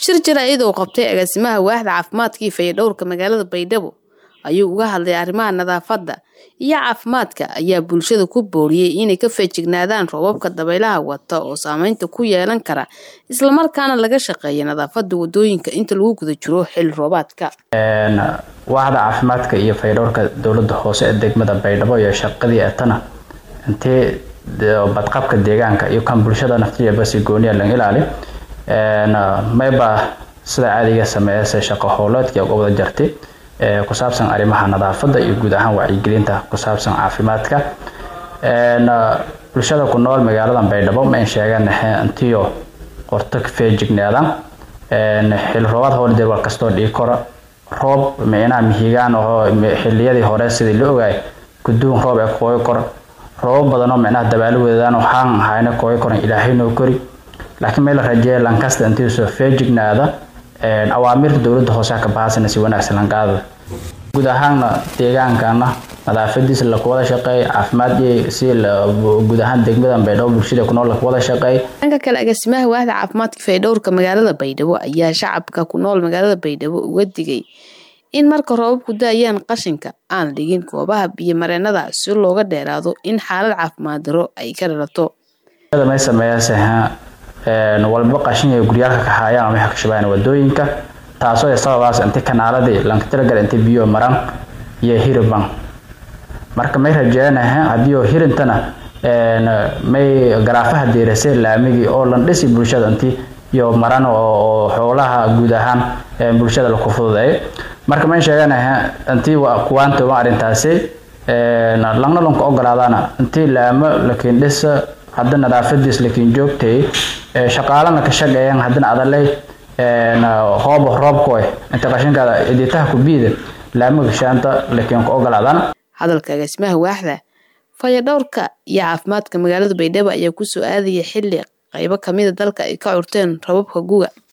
shir jaraa'id uu qabtay agaasimaha waaxda caafimaadka iyo fayadhowrka magaalada baydhabo ayuu uga hadlay arrimaha nadaafadda iyo caafimaadka ayaa bulshada ku booriyey inay ka feejignaadaan roobabka dabaylaha wata oo saameynta ku yeelan kara islamarkaana laga shaqeeya nadaafadda wadooyinka inta lagu guda jiro xilli roobaadka waaxda caafimaadka iyo fayadhowrka dowlada hoose ee degmada baydhabo iyo shaqadii etana intee badqabka deegaanka iyo kan bulshada naftiya si gooniya laga ilaali mayba sida caadiga sameeyase shaqo howleedkii uga wada jartay ku saabsan arrimaha nadaafadda iyo guud ahaan wacyigelinta ku saabsan caafimaadka bulshada ku nool magaalada baydhabo ma in sheegaan intiyo qorto feejignaadaan xil roobaad howldeed war kastoo dhigi karo roob micnaha mihigaan oo xiliyadii hore sidii la ogaay guduun roob ee koogi karo roobab badanoo micnaha dabaalo wadadaan waxaan hayna koogi karan ilaahay noo kori laakiin meel la rajeeya lankasta intii soo feejignaada awaamirta dowladda hoose ka bahasana si wanaagsan lanqaada guud ahaanna deegaankana nadaafadiisa lakuwada shaqeey caafimaad si guud ahaan degmada baydhabo bulshada kunool lakuwada shaqeey dhanka kale agaasimaha waaxda caafimaadka faydhowrka magaalada baydhabo ayaa shacabka ku nool magaalada baydhabo uga digay in marka roobabku da-ayaan qashinka aan dhigin goobaha biyo mareenada si looga dheeraado in xaalad caafimaad daro ay ka dhalato may sameeyase walba qashin ay guryaalka ka haayaan ama ka shubayaan wadooyinka taasoo sababaas inta kanaaladii lanka tiragal inta biyo maran iyo hiriban marka may rajeenaha haddii oo hirintana may garaafaha deerasay laamigii oo lan dhisi bulshada intii iyo maran oo xoolaha guud ahaan bulshada laku fududeeyo marka may sheeganaha intii kuwaanta waa arrintaasi langna lanku ogolaadaana intii laamo lakiin dhisa hadda nadaafadiis lakiin joogtay shaqaalana ka shaqeeyaan haddana adaley hoob roobkoy inta qashinkaada iditaha ku biida laamaga shaanta lakiin ku ogolaadaan hadalka agaasimaha waaxda fayadhowrka iyo caafimaadka magaalada baydhabo ayaa kusoo aadaya xilli qaybo kamida dalka ay ka curteen rababka guga